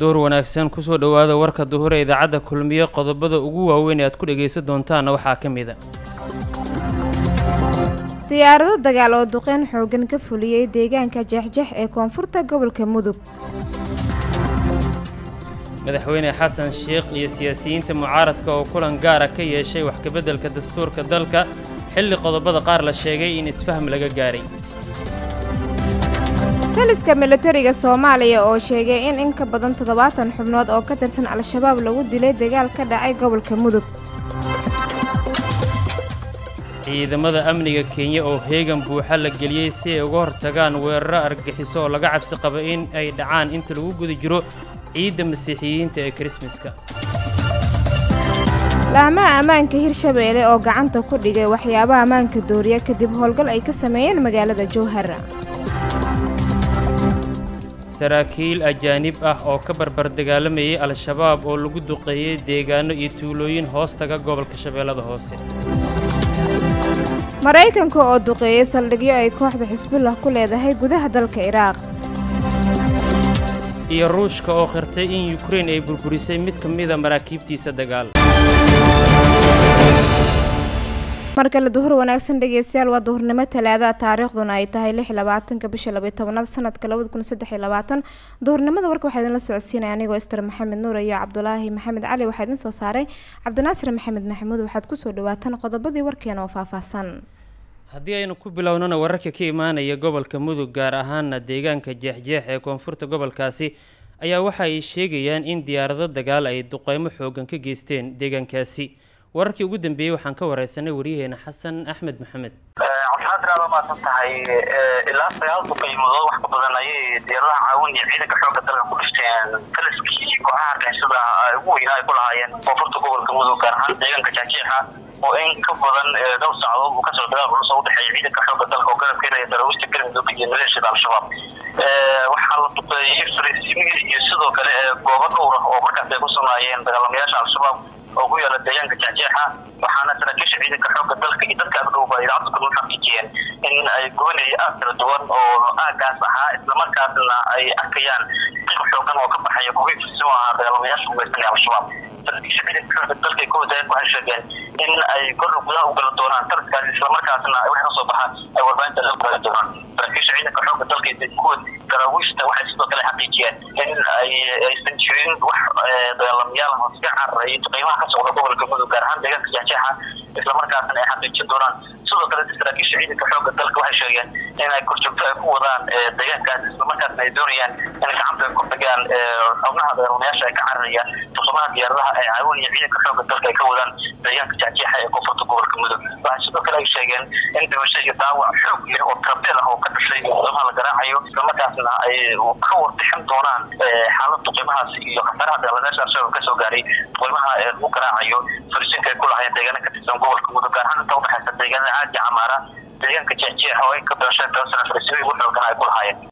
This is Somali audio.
door wanaagsan kusoo dhowaada warka duhure idaacadda kulmiye qodobada ugu waaweyn ee aad ku dhegaysan doontaanna waxaa ka mid a diyaarado dagaal oo duqeyn xoogan ka fuliyey deegaanka jeexjeex ee koonfurta gobolka mudug madaxweyne xasan sheekh iyo siyaasiyiinta mucaaradka oo kulan gaara ka yeeshay wax kabeddelka dastuurka dalka xilli qodobada qaar la sheegay in isfahm laga gaaray taliska militariga soomaaliya oo sheegay in in ka badan toddobaatan xubnood oo ka tirsan al-shabaab lagu dilay dagaal ka dhacay gobolka mudug ciidamada amniga kenya oo heegan buuxa la geliyey si ay uga hortagaan weeraro argagixiso oo laga cabsi qaba in ay dhacaan inta lagu guda jiro ciidda masiixiyiinta ee krismaska laamaha ammaanka hirshabeelle oo gacanta ku dhigay waxyaabaha ammaanka dooriya kadib howlgal ay ka sameeyeen magaalada jowhar saraakiil ajaanib ah oo ka barbar dagaalamayay al-shabaab oo lagu duqeeyey deegaano iyo tuulooyin hoos taga gobolka shabeellada hoose maraykanka oo duqeeyey saldhigyo ay kooxda xisbullah ku leedahay gudaha dalka iraaq iyo ruushka oo qirtay in yukrain ay burburisay mid ka mida maraakiibtiisa dagaal mar kale duhur wanaagsan dhegeystayaal waa duhurnimo talaadaha taariikhduna ay tahay lix labaatanka bisha labayo tobanaad sanadka labada kun saddex iyo labaatan duhurnimada warka waxaa idinla socodsiinaya anigoo ister maxamed nuur iyo cabdulaahi maxamed cali waxaa idin soo saaray cabdinaasir maxamed maxamuud waxaad kusoo dhawaataan qodobadii warkeena oo faahfaahsan haddii aynu ku bilownana wararka ka imaanaya gobolka mudug gaar ahaana deegaanka jeexjeex ee koonfurta gobolkaasi ayaa waxa ay sheegayaan in diyaarado dagaal ay duqeymo xoogan ka geysteen deegaankaasi wararkii ugu dambeeyey waxaan ka wareysanay waryaheena xasan axmed maxamed cabdixaadir aad maasan tahay ilaa sagaal duqeymadood wax ka badan ayay diyaaradaha caawin iyo ciidanka xooga dalka ku dhifteen taliskii kooxaha argixisada ugu weynaa ay ku lahaayeen koonfurta gobolka mudug gaar ahaan deegaanka jaajeexa oo in ka badan dhowr saacadood uu kasoo dagaal culus oo udhexeeya ciidanka xooga dalka oo garab keenaya daraawiista galmudug iyo maleeshiyada al-shabaab waxaa la duqeeyey fariisiimihii iyo sidoo kale goobo dhowr ah oo markaas ay ku sugnaayeen dagaalamayaasha al-shabaab oo ku yaala deegaanka jaajeexa waxaana saraakiisha ciidanka xooga dalka iyo dadka agdhowba idaacadda kulma xaqiijiyeen in ay gubanaya aad kala duwan oo aagaas ahaa islamarkaasna ay arkayaan qiiq xoogan oo ka baxaya kuwii firsimo ahaa dagaalamayaasha ugeystay al-shabaab saraakiisha ciidanka xooga dalka ay ku wadaayeen waxay sheegeen in ay kordha gudaha u gala doonaan tarkaas islamarkaasna wax ka soo baxa ay warbaahinta la gaari doonaan saraakiisha ciidanka xooga dalka iyo kuwa daraawiishta waxay sidoo kale xaqiijiyeen in ay aysan jirin wax dagaalamayaal hoos ka cararayay qiimaha ka socda gobolka mudug gaar ahaan deegaanka jeexjeexa islamarkaasna ay xaqiijin doonaan sidoo kale saraakiisha ciidanka xooga dalka waxay sheegeen in ay korjoogto ay ku wadaan deegaankaas islamarkaasna ay doonayaan inay gacanta ku tagaan xubnaha dagaalamayaasha ay ka cararaya tuqamaha diyaaradaha ee caawinaya ciidanka xooga dalka ay ka wadaan deegaanka jeexjeexa ee koonfurta gobolka mudug waxay sidoo kale ay sheegeen in dhimasho iyo daawac xoog leh oo trabeel ah oo ka dhashay qiimaha la garaacayo islamarkaasna ay ka warbixin doonaan xaalada qiimahaas iyo khasaaraha dagaalamayaasha al-shabaab kasoo gaaray qiimaha lagu garaacayo farisinka ay ku lahaayeen deegaana ka tirsan gobolka mudug gaar ahaan inta udhexaysa deegaanada caadi camaara deegaanka jeexjeex oo in ka badan shan toban sano farisimihii ugu xoogan ay ku lahaayeen